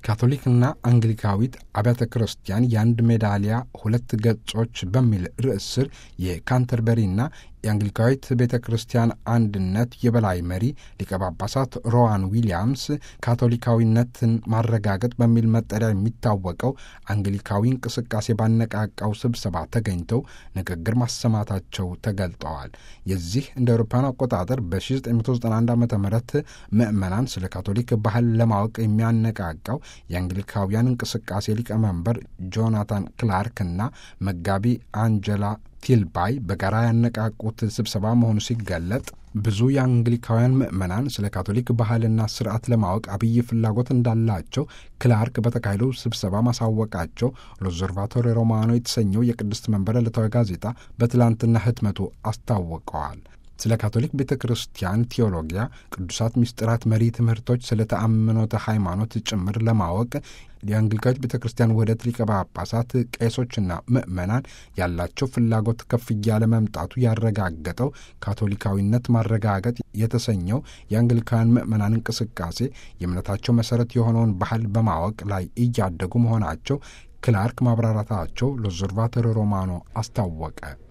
ካቶሊክና አንግሊካዊት አብያተ ክርስቲያን የአንድ ሜዳሊያ ሁለት ገጾች በሚል ርዕስ ስር የካንተርበሪና የአንግሊካዊት ቤተ ክርስቲያን አንድነት የበላይ መሪ ሊቀ ጳጳሳት ሮዋን ዊሊያምስ ካቶሊካዊነትን ማረጋገጥ በሚል መጠሪያ የሚታወቀው አንግሊካዊ እንቅስቃሴ ባነቃቃው ስብሰባ ተገኝተው ንግግር ማሰማታቸው ተገልጠዋል። የዚህ እንደ አውሮፓውያን አቆጣጠር በ1991 ዓ ም ምዕመናን ስለ ካቶሊክ ባህል ለማወቅ የሚያነቃቃው የአንግሊካውያን እንቅስቃሴ ሊቀመንበር ጆናታን ክላርክ እና መጋቢ አንጀላ ቲልባይ በጋራ ያነቃቁት ስብሰባ መሆኑ ሲገለጥ ብዙ የአንግሊካውያን ምዕመናን ስለ ካቶሊክ ባህልና ስርዓት ለማወቅ አብይ ፍላጎት እንዳላቸው ክላርክ በተካሄደው ስብሰባ ማሳወቃቸው ሎዘርቫቶሪ ሮማኖ የተሰኘው የቅድስት መንበረ ዕለታዊ ጋዜጣ በትላንትና ህትመቱ አስታውቀዋል። ስለ ካቶሊክ ቤተ ክርስቲያን ቴዎሎጊያ፣ ቅዱሳት ምስጢራት፣ መሪ ትምህርቶች፣ ስለ ተአምኖተ ሃይማኖት ጭምር ለማወቅ የአንግሊካዊት ቤተ ክርስቲያን ውህደት ሊቀ ጳጳሳት፣ ቄሶችና ምዕመናን ያላቸው ፍላጎት ከፍ እያለ መምጣቱ ያረጋገጠው ካቶሊካዊነት ማረጋገጥ የተሰኘው የአንግሊካውያን ምዕመናን እንቅስቃሴ የእምነታቸው መሰረት የሆነውን ባህል በማወቅ ላይ እያደጉ መሆናቸው ክላርክ ማብራራታቸው ሎዘርቫቶሪ ሮማኖ አስታወቀ።